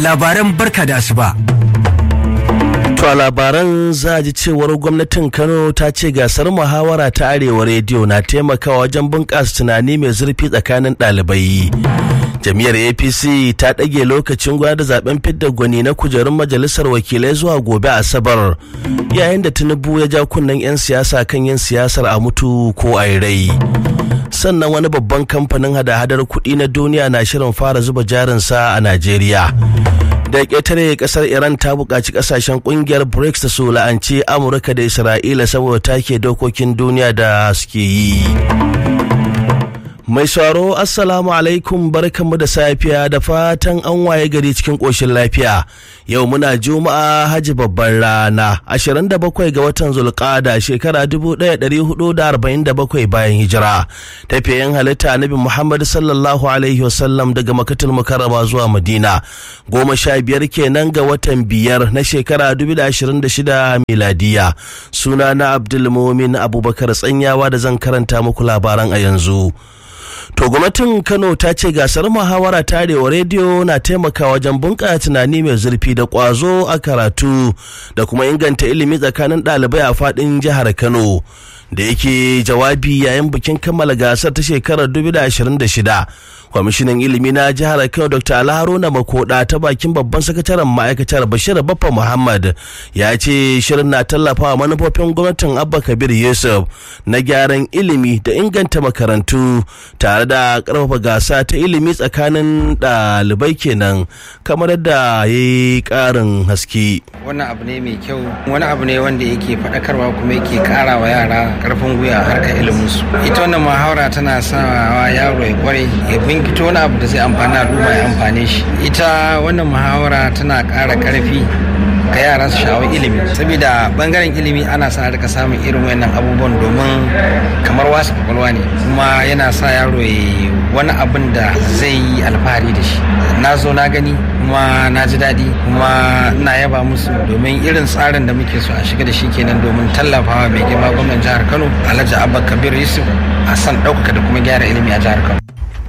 labaran barka da asuba. To a labaran za a ji cewar gwamnatin Kano ta ce gasar muhawara ta Arewa rediyo na taimakawa wajen bunƙasa tunani mai zurfi tsakanin ɗalibai. Jami'ar APC ta ɗage lokacin gwada zaben fidda gwani na kujerun majalisar wakilai zuwa gobe Asabar yayin da Tinubu ya ja kunnen 'yan siyasa kan yin siyasar a mutu ko a rai. Sannan wani babban kamfanin hada-hadar kuɗi na duniya na shirin fara zuba jarinsa a Najeriya. da ƙetare ƙasar iran ta buƙaci ƙasashen ƙungiyar brics da su la'anci amurka da isra'ila saboda take dokokin duniya da suke yi mai sauraro assalamu alaikum barkanmu da safiya da fatan an waye gari cikin ƙoshin lafiya yau muna juma'a haji babban rana 27 ga watan zulƙada shekara 1447 bayan hijira tafiyayen halitta nabi muhammad sallallahu alaihi wasallam daga makatul mukarrama zuwa madina goma sha biyar kenan ga watan biyar na shekara 2026 miladiya suna na abdulmumin abubakar tsanyawa da zan karanta muku labaran a yanzu To gwamnatin Kano ta ce gasar muhawara ta arewa rediyo na taimakawa wajen bunƙasa tunani mai zurfi da ƙwazo a karatu da kuma inganta ilimi tsakanin ɗalibai a faɗin jihar Kano. Da yake jawabi yayin bikin kammala gasar ta shekarar 2026 kwamishinan ilimi na jihar kano dr alharuna makoda ta bakin babban sakataren ma'aikatar bashir baffa muhammad ya ce shirin na tallafawa manufofin gwamnatin abba kabir yusuf na gyaran ilimi da inganta makarantu tare da karfafa gasa ta ilimi tsakanin ɗalibai kenan kamar yadda ya yi ƙarin haske wannan abu ne mai kyau wani abu ne wanda yake faɗakarwa kuma yake ƙara wa yara ƙarfin gwiwa harkar iliminsu ita wannan muhawara tana sawa yaro ya kware ya binkito wani abu da zai amfani al'umma ya amfane shi ita wannan muhawara tana ƙara ƙarfi ga yara su sha'awar ilimi saboda bangaren ilimi ana sa rika samun irin wannan abubuwan domin kamar wasu kwakwalwa ne kuma yana sa yaro ya wani abin da zai yi alfahari da shi na zo na gani kuma na ji daɗi kuma na yaba musu domin irin tsarin da muke so a shiga da shi kenan domin tallafawa mai girma gwamnan jihar kano alhaji abba kabir yusuf a san ɗaukaka da kuma gyara ilimi a jihar kano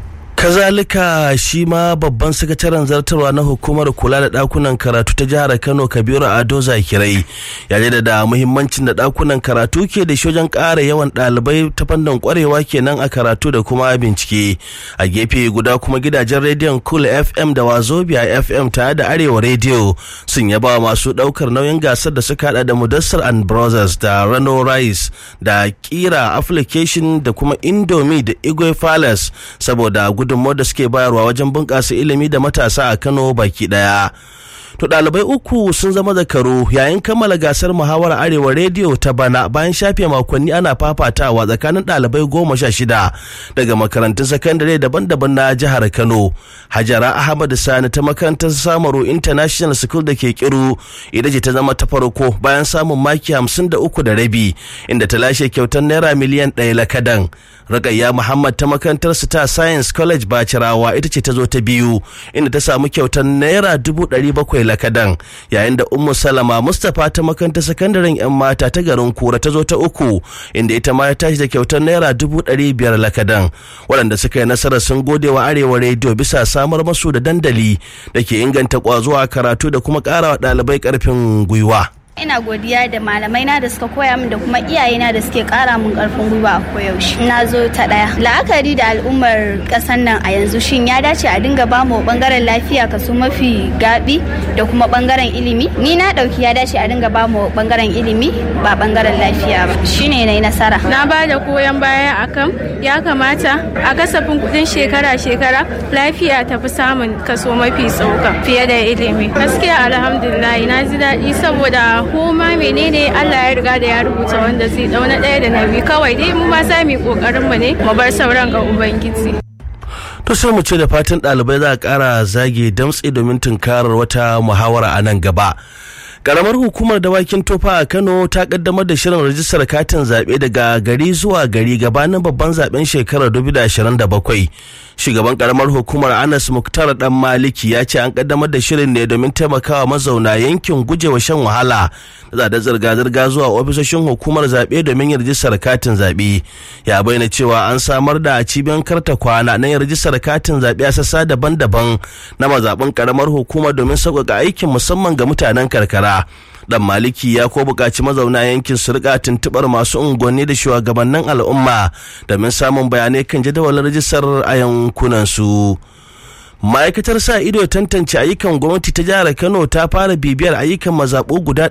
kazalika shi ma babban sakataren zartarwa na hukumar kula da dakunan karatu ta jihar kano kabiru ado zakirai ya da muhimmancin da dakunan karatu ke da shi wajen ƙara yawan ɗalibai ta fannin kwarewa kenan a karatu da kuma bincike a gefe guda kuma gidajen rediyon cool fm da wazobia fm tare da arewa rediyo sun yaba masu ɗaukar nauyin gasar da suka hada da mudassar and brothers da rano rice da kira application da kuma indomie da igwe palace saboda gudun gudunmawar da suke bayarwa wajen bunƙasa ilimi da matasa a Kano baki ɗaya. To ɗalibai uku sun zama zakaru yayin kammala gasar muhawar arewa rediyo ta bana bayan shafe makonni ana fafatawa tsakanin ɗalibai goma sha shida daga makarantun sakandare daban-daban na jihar Kano. Hajara Ahmad Sani ta makarantar Samaru International School da ke kiru ita ce ta zama ta farko bayan samun maki hamsin da uku da rabi inda ta lashe kyautar naira miliyan ɗaya lakadan. Ragayya Muhammad ta makarantar Star Science College Bacirawa ita ce ta zo ta biyu inda ta samu kyautar naira dubu ɗari bakwai lakadan yayin da Ummu Salama Mustapha ta makarantar sakandaren 'yan mata ta garin Kura ta zo ta uku inda ita ma ta tashi da kyautar naira dubu ɗari biyar lakadan waɗanda suka yi nasarar sun gode wa Arewa rediyo bisa samar masu da dandali da ke inganta ƙwazo a karatu da kuma ƙara wa ɗalibai ƙarfin gwiwa. ina godiya da malamai na da suka koya min da kuma iyaye na da suke kara min karfin gwiwa a koyaushe na zo ta daya la'akari da al'ummar kasan nan a yanzu shin ya dace a dinga ba mu bangaren lafiya kaso mafi gabi da kuma bangaren ilimi ni na dauki ya dace a dinga ba mu bangaren ilimi ba bangaren lafiya ba shine na yi nasara na ba da koyon baya akan ya kamata a kasafin kudin shekara shekara lafiya ta fi samun kaso mafi tsoka fiye da ilimi gaskiya alhamdulillah na ji daɗi saboda ko ma menene Allah ya riga da ya rubuta wanda zai dauna ɗaya da na biyu kawai dai mu ma sa mu kokarin mu ne mu bar sauran ga ubangiji to sai mu ce da fatan ɗalibai za a ƙara zage damtse domin tunkarar wata muhawara a nan gaba karamar hukumar dawakin tofa a kano ta kaddamar da shirin rajistar katin zaɓe daga gari zuwa gari gabanin babban zaben shekarar 2027 shugaban karamar hukumar anas muktar dan maliki ya ce an kaddamar da shirin ne domin taimakawa mazauna yankin gujewa shan wahala da da zirga-zirga zuwa ofisoshin hukumar zaɓe domin yin rajistar katin zaɓe ya bayyana cewa an samar da cibiyar karta kwana na yin rajistar katin zaɓe a sassa daban-daban na mazaɓin karamar hukumar domin sauƙaƙa aikin musamman ga mutanen karkara dan maliki ya ko buƙaci mazauna yankin su rika tuntuɓar masu unguwanni da shugabannin al'umma domin samun bayanai kan jadawalin rajistar a yankunan su ma'aikatar sa ido tantance ayyukan gwamnati ta jihar kano ta fara bibiyar ayyukan mazaɓu guda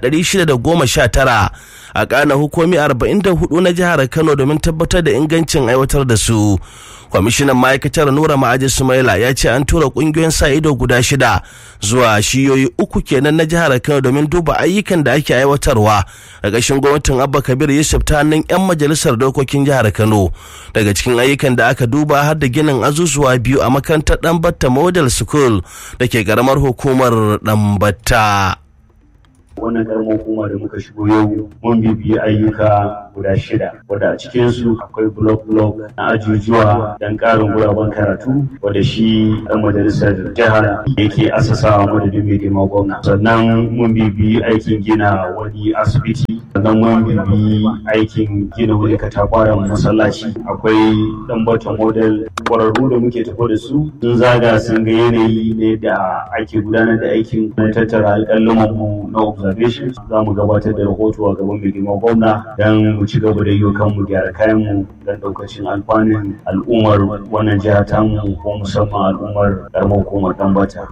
619 a ƙana hukumi 44 na jihar kano domin tabbatar da ingancin aiwatar da su kwamishinan ma'aikatar nura ma'aji sumaila ya ce an tura kungiyoyin sa ido guda shida zuwa shiyoyi uku kenan na jihar kano domin duba ayyukan da ake aiwatarwa ƙarƙashin gwamnatin abba kabir yusuf ta hannun 'yan majalisar dokokin jihar kano daga cikin ayyukan da aka duba har da ginin azuzuwa biyu a makarantar ɗanbatta model school da ke ƙaramar hukumar ɗanbatta. wannan karamar hukuma da muka shigo yau mun bibiyi ayyuka guda shida wadda a cikinsu akwai blok blok na ajujuwa don karin guraben karatu wadda shi dan majalisar jihar yake asasawa madadin mai girma gwamna sannan mun bibiyi aikin gina wani asibiti sannan mun bibiyi aikin gina wani katafaren masallaci akwai dan bata model kwararru da muke tafi da su sun zaga sun ga yanayi ne da ake gudanar da aikin na tattara alƙalin mu na observation za mu gabatar da rahoto a gaban mai girma gwamna don mu ci gaba da yi kanmu gyara kayanmu don ɗaukacin alfanun al'ummar wannan jiha tamu ko musamman al'ummar ƙaramar hukumar ɗanbata.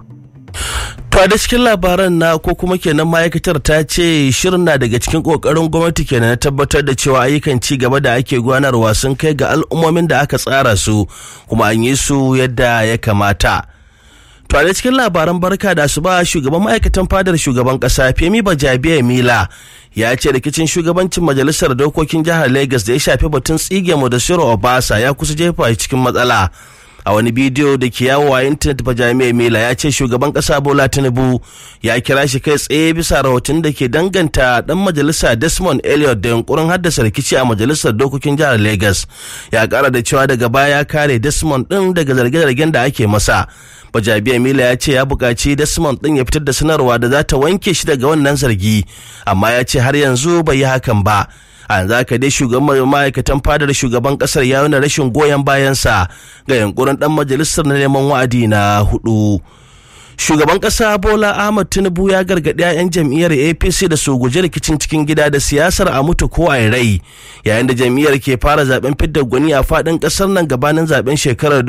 To da cikin labaran na ko kuma kenan ma'aikatar ta ce shirin na daga cikin kokarin gwamnati kenan na tabbatar da cewa ayyukan ci gaba da ake gudanarwa sun kai ga al'ummomin da aka tsara su kuma an yi su yadda ya kamata. To a cikin labaran barka da su ba shugaban ma'aikatan fadar shugaban kasa Femi Bajabiya Mila ya ce rikicin shugabancin majalisar dokokin jihar Lagos da ya shafi batun tsige mu da Shiro Obasa ya kusa jefa cikin matsala. a wani bidiyo da ke yawo a intanet bajami'a mila ya ce shugaban kasa bola tinubu ya kira shi kai tsaye bisa rahoton da ke danganta dan majalisa desmond elliot da yunkurin haddasa rikici a majalisar dokokin jihar lagos ya kara da cewa daga baya ya kare desmond din daga zarge-zargen da ake masa bajabiya mila ya ce ya buƙaci desmond din ya fitar da sanarwa da za ta wanke shi daga wannan zargi amma ya ce har yanzu bai yi hakan ba a yanzu haka dai shugaban ma'aikatan fadar shugaban kasar ya nuna rashin goyon bayansa ga yankurin dan majalisar na neman wa'adi na hudu shugaban kasa bola ahmad tinubu ya gargaɗi 'ya'yan jam'iyyar apc da su guji rikicin cikin gida da siyasar a mutu ko a rai yayin da jam'iyyar ke fara zaben fidda gwani a faɗin ƙasar nan gabanin zaben shekarar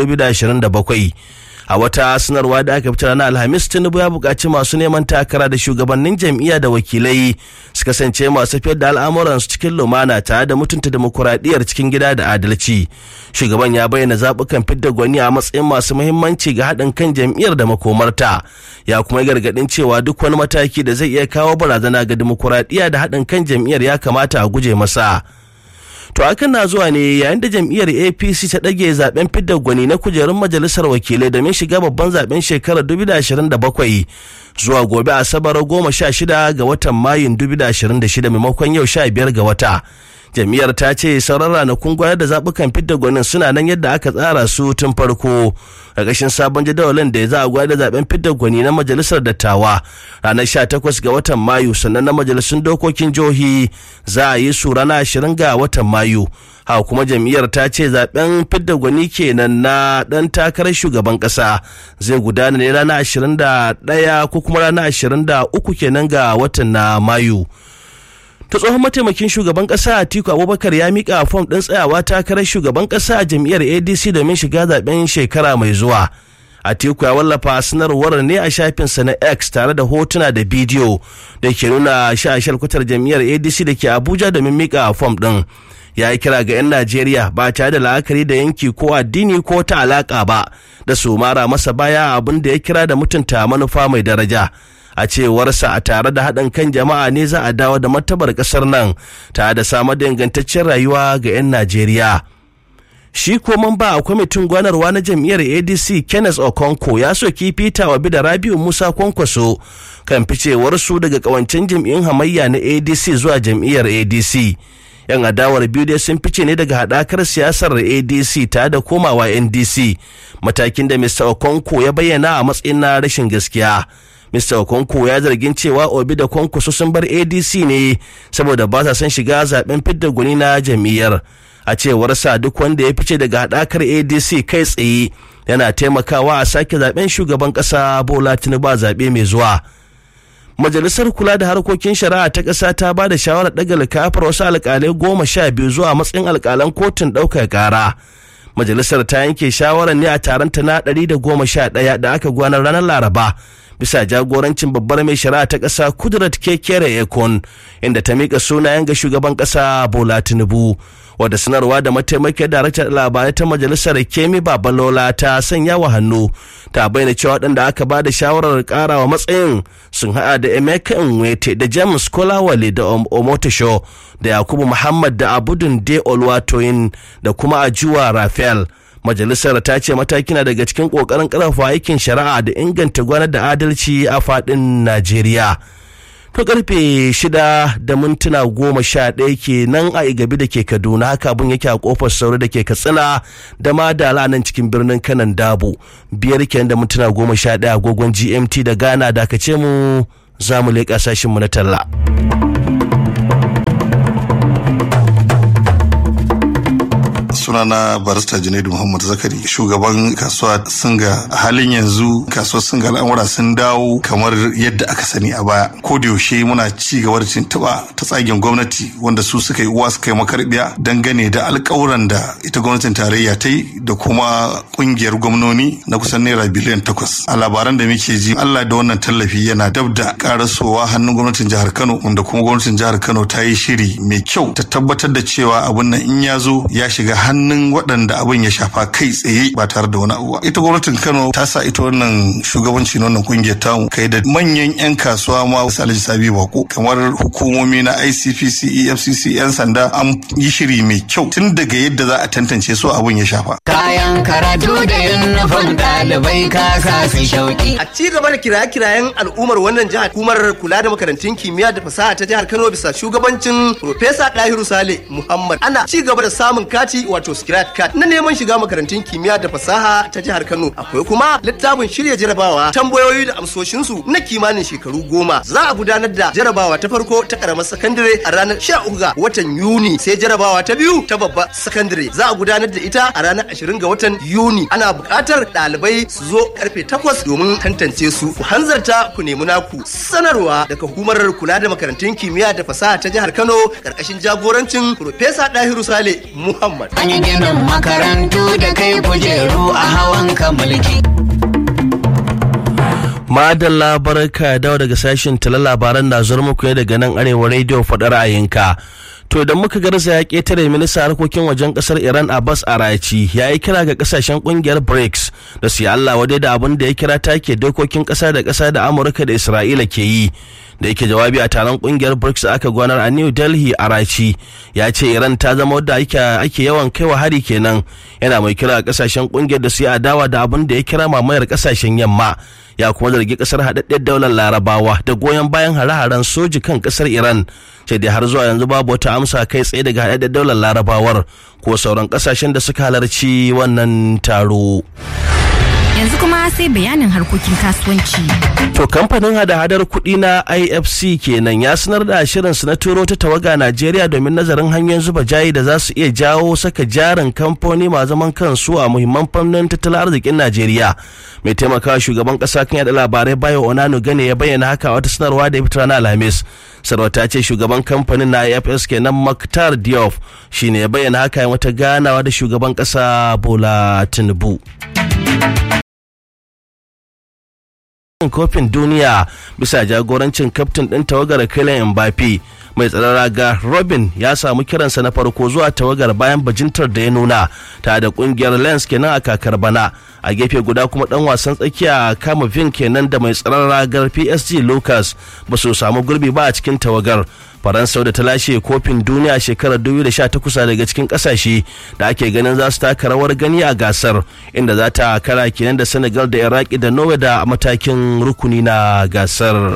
2027 a wata sanarwa da aka fitar na alhamis tinubu ya buƙaci masu neman takara da shugabannin jam'iyya da wakilai su kasance masu fiyar da al'amuransu cikin lumana tare da mutunta demokuraɗiyyar cikin gida da adalci shugaban ya bayyana zaɓukan fidda gwani a matsayin masu muhimmanci ga haɗin kan jam'iyyar da makomarta ya kuma gargaɗin cewa duk wani mataki da zai iya kawo barazana ga demokuraɗiyya da haɗin kan jam'iyyar ya kamata a guje masa. To hakan na zuwa ne yayin da jam'iyyar APC ta ɗage zaben fidda gwani na kujerun majalisar wakilai domin shiga babban zaben shekarar 2027 zuwa gobe asabar goma sha shida ga watan mayun 2026 maimakon yau sha biyar ga wata. jam'iyyar ta ce sauran ranakun gwayar da zaɓukan fidda gwanin suna nan yadda aka tsara su tun farko ƙarƙashin sabon jadawalin da ya za a gwayar da zaɓen fidda gwani na majalisar dattawa ranar 18 ga watan mayu sannan na majalisun dokokin jihohi za a yi su ranar 20 ga watan mayu haka kuma jam'iyyar ta ce zaben fidda gwani kenan na dan takarar shugaban kasa zai gudana ne ranar 21 ko kuma ranar 23 kenan ga watan na mayu ta tsohon mataimakin shugaban kasa atiku abubakar ya mika fom ɗin tsayawa takarar shugaban kasa a jam'iyyar adc domin shiga zaben shekara mai zuwa atiku ya wallafa sanarwar ne a shafinsa na x tare da hotuna da bidiyo da ke nuna shashar kwatar jam'iyyar adc da ke abuja domin mika fom ɗin ya yi kira ga 'yan najeriya ba tare da la'akari da yanki ko addini ko ta alaka ba da su mara masa baya abin da ya kira da mutunta manufa mai daraja a cewarsa a tare da haɗin kan jama'a ne za a dawo da martabar ƙasar nan tare da samar da ingantaccen rayuwa ga 'yan najeriya shi ko mamba a kwamitin gwanarwa na jam'iyyar adc kenneth okonko ya soki peter wabi da rabiu musa kwankwaso kan ficewarsu daga kawancen jam'iyyun hamayya na adc zuwa jam'iyyar adc yan adawar biyu dai sun fice ne daga haɗakar siyasar adc ta da komawa ndc matakin da mr okonko ya bayyana a matsayin na rashin gaskiya Mr. Okonko ya zargin cewa Obi da Kwankwaso sun bar ADC ne saboda ba sa son shiga zaben fidda gwani na jam'iyyar. A cewar sa duk wanda ya fice daga haɗakar ADC kai tsaye yana taimakawa a sake zaben shugaban ƙasa Bola Tinubu a zaɓe mai zuwa. Majalisar kula da harkokin shari'a ta ƙasa ta ba da shawarar ɗaga likafar wasu alƙalai goma sha biyu zuwa matsayin alƙalan kotun ɗaukar ƙara. Majalisar ta yanke shawarar ne a taron ta na ɗari da goma sha ɗaya da aka gwanar ranar Laraba. bisa jagorancin babbar mai shari'a ta ƙasa kudrat kekere ekon inda ta miƙa sunayen ga shugaban ƙasa bola tinubu wadda sanarwa da mataimakiyar daraktar labarai ta majalisar kemi babalola ta sanya wa hannu ta bayyana cewa waɗanda aka ba da shawarar ƙarawa matsayin sun haɗa da emeka nwete da james kolawale da omotosho da yakubu muhammad da abudun de olwatoyin da kuma ajuwa rafael majalisar ta ce mataki na daga cikin kokarin karfafa aikin shari'a da inganta gwanar da adalci a fadin najeriya to karfe shida da mintuna goma sha ɗaya ke nan a igabi da ke kaduna haka abun yake a kofar sauri da ke katsina da ma da nan cikin birnin kanan dabo biyar kenan da mintuna goma sha ɗaya agogon gmt da ghana da aka ce mu za mu leƙa sashinmu na talla. sunana barista junaidu muhammad zakari shugaban kasuwa singa a halin yanzu kasuwar singa al'amura sun dawo kamar yadda aka sani a baya ko da yaushe muna ci gaba da tuntuɓa ta tsagen gwamnati wanda su suka yi uwa suka yi makarbiya dangane da alƙawuran da ita gwamnatin tarayya ta yi da kuma ƙungiyar gwamnoni na kusan naira biliyan takwas a labaran da muke ji allah da wannan tallafi yana dab da karasowa hannun gwamnatin jihar kano wanda kuma gwamnatin jihar kano ta yi shiri mai kyau ta tabbatar da cewa abun nan in ya zo ya shiga hannun waɗanda abin ya shafa kai tsaye ba tare da wani abu ba ita gwamnatin kano ta sa ita wannan shugabanci na wannan kungiyar tamu kai da manyan yan kasuwa ma wasu alhaji sabi bako kamar hukumomi na icpc efcc yan sanda an yi shiri mai kyau tun daga yadda za a tantance su abin ya shafa kayan karatu da yunifom ɗalibai ka sa su shauki a ci gaba da kiraye-kirayen al'ummar wannan jihar hukumar kula da makarantun kimiyya da fasaha ta jihar kano bisa shugabancin Profesa Dahiru Sale Muhammad ana ci gaba da samun kati wato scratch card na neman shiga makarantun kimiyya da fasaha ta jihar Kano akwai kuma littafin shirya jarabawa tambayoyi da amsoshinsu na kimanin shekaru goma za a gudanar da jarabawa ta farko ta karamar sakandare a ranar 13 ga watan Yuni sai jarabawa ta biyu ta babbar sakandare za a gudanar da ita a ranar 20 ga watan Yuni ana buƙatar ɗalibai su zo karfe 8 domin tantance su ku hanzarta ku nemi naku sanarwa daga hukumar kula da makarantun kimiyya da fasaha ta jihar Kano karkashin jagorancin Profesa Dahiru Sale Muhammad. an yi ginin makarantu da kai kujeru a hawan ka mulki madalla barka dawo daga sashen tala labaran na zuwa muku ne daga nan arewa rediyo faɗa ra'ayinka to idan muka garza ya ƙetare minista harkokin wajen ƙasar iran abbas arachi ya yi kira ga ƙasashen ƙungiyar brics da su yi allah wadai da abin da ya kira take dokokin ƙasa da ƙasa da amurka da isra'ila ke yi da yake jawabi a taron ƙungiyar brics da aka gwanar a new delhi arachi ya ce iran ta zama wadda ake yawan kaiwa hari kenan yana mai kira ga ƙasashen ƙungiyar da su yi adawa da abin da ya kira mamayar ƙasashen yamma ya kuma zargi kasar haɗaɗɗen daular larabawa da goyon bayan hare-haren soji kan kasar iran sai dai har zuwa yanzu babu wata amsa kai tsaye daga haɗaɗɗen daular larabawar ko sauran ƙasashen da suka halarci wannan taro. yanzu kuma sai bayanin harkokin kasuwanci. To kamfanin hada-hadar kuɗi na IFC kenan ya sanar da shirinsu na turo ta tawaga Najeriya domin nazarin hanyoyin zuba jayi da za su iya jawo saka jarin kamfani ma zaman kansu a muhimman fannin tattalin arzikin Najeriya. Mai taimakawa shugaban ƙasa kan yada labarai Bayo Onano Gane ya bayyana haka wata sanarwa da ya fitar na Alhamis. Sarauta ce shugaban kamfanin na IFS kenan Maktar Diop shine ya bayyana haka wata ganawa da shugaban ƙasa Bola Tinubu. kofin duniya bisa jagorancin kaftin ɗin tawagar Kylian Mbappe mai tsaron raga robin ya samu kiransa na farko zuwa tawagar bayan bajintar da ya nuna ta da kungiyar lens kenan a kakar bana a gefe guda kuma dan wasan tsakiya kama vin kenan da mai tsaron ragar psg lucas ba su samu gurbi ba a cikin tawagar faransa da ta lashe kofin duniya shekarar 2018 daga cikin kasashe da ake ganin za su taka rawar gani a gasar inda za ta kara kenan da senegal da iraki da norway da matakin rukuni na gasar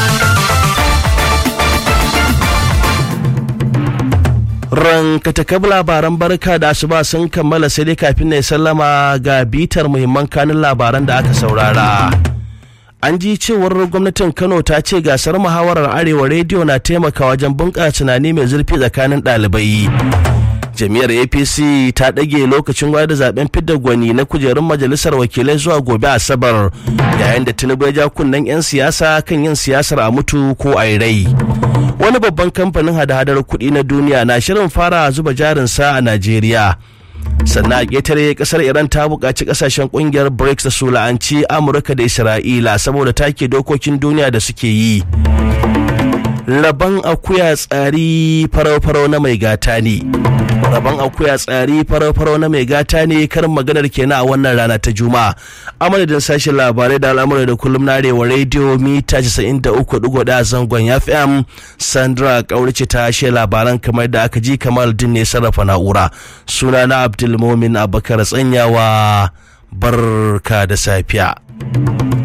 rankatakab labaran barka da asuba sun kammala sai dai kafin na sallama ga bitar muhimman kanin labaran da aka saurara. an ji cewar gwamnatin kano ta ce gasar muhawarar arewa rediyo na taimaka wajen bunƙasa tunani mai zurfi tsakanin ɗalibai jami'ar apc ta ɗage lokacin gwada zaben fidda gwani na kujerun majalisar wakilai zuwa gobe asabar yayin da tinubu ya ja kunnen 'yan siyasa kan yin siyasar a mutu ko a rai wani babban kamfanin hada-hadar kuɗi na duniya na shirin fara zuba jarinsa a najeriya sannan a ƙetare ƙasar iran ta buƙaci ƙasashen ƙungiyar brics da su la'anci amurka da isra'ila saboda take dokokin duniya da suke yi rabon akuya tsari farau-farau na mai gata ne rabon akuya tsari farau-farau na mai gata ne karin maganar kenan a wannan rana ta juma'a a madadin sashen labarai da al'amuran da kullum na arewa rediyo mita 93.1 zangon fm sandra kaurice ta shi labaran kamar da aka ji kamar din ne sarrafa na'ura suna na abdulmomin abakar tsanyawa barka da safiya